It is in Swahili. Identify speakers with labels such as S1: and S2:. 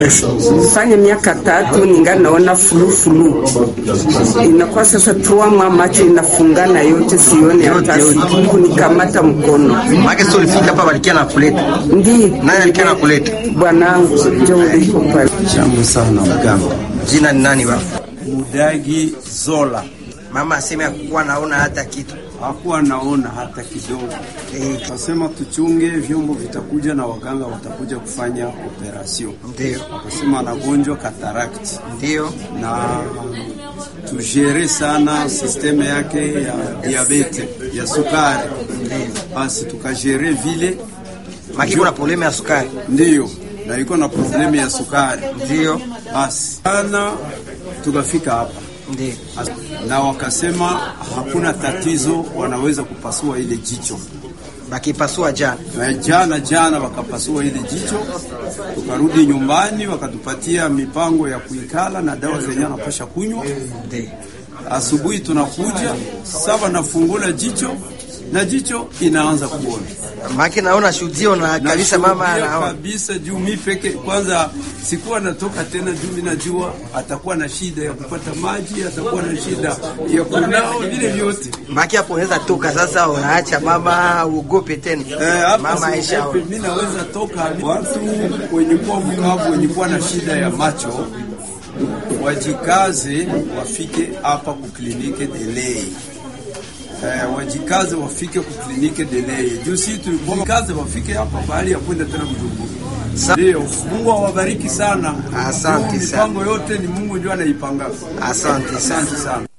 S1: Nifanye miaka tatu ningali naona fulufulu, inakuwa sasa tuamwa macho inafungana yote, sione hata kunikamata mkono.
S2: Maana sio ulifika hapa walikia na kuleta.
S1: Ndi
S2: Nani alikia na kuleta?
S1: bwanangu njo uliko pale.
S3: Jambo sana mganga.
S2: Jina ni nani baba?
S3: Mudagi Zola
S2: Mama aseme hakuwa naona hata kitu.
S3: hakuwa naona hata kidogo.
S2: Eh,
S3: Akasema tuchunge vyombo vitakuja na waganga watakuja kufanya operation.
S2: ndio.
S3: Akasema anagonjwa cataract
S2: Ndio.
S3: na tujere sana sisteme yake ya diabete ya sukari, basi tukajere vile,
S2: Maki kuna problemu ya sukari.
S3: ndiyo na iko na problemu ya sukari,
S2: Ndio.
S3: basi sana tukafika hapa
S2: Ndio.
S3: na wakasema hakuna tatizo, wanaweza kupasua ile jicho.
S2: Bakipasua jana.
S3: Na jana jana wakapasua ile jicho, tukarudi nyumbani, wakatupatia mipango ya kuikala na dawa zenye anapasha kunywa.
S2: Ndio.
S3: Asubuhi tunakuja saba, nafungula jicho na jicho inaanza kuona
S2: Maki naona shuhudio na kabisa mama
S3: Nashuhudia
S2: anaona.
S3: kabisa juu mi peke kwanza sikuwa natoka tena, juu mi najua atakuwa na shida ya kupata maji, atakuwa na shida ya kunao, vile vyote
S2: Maki hapo unaweza toka sasa unaacha mama uogope tena.
S3: Eh, hapa
S2: Mama Aisha.
S3: siogope, mi naweza toka. Watu wenye kuwa Bukavu wenye kuwa na shida ya macho wajikaze, wafike hapa kuklinike delay. Eh, wajikaze wafike kuklinike delay. Juu si tulikaze wafike hapa bahali ya kwenda tena Bujumbura.
S2: Sa-
S3: Ndio, Mungu awabariki sana.
S2: Asante
S3: Juu
S2: sana.
S3: Mipango yote ni Mungu ndio anaipanga.
S2: Asante sana.
S3: Asante sana.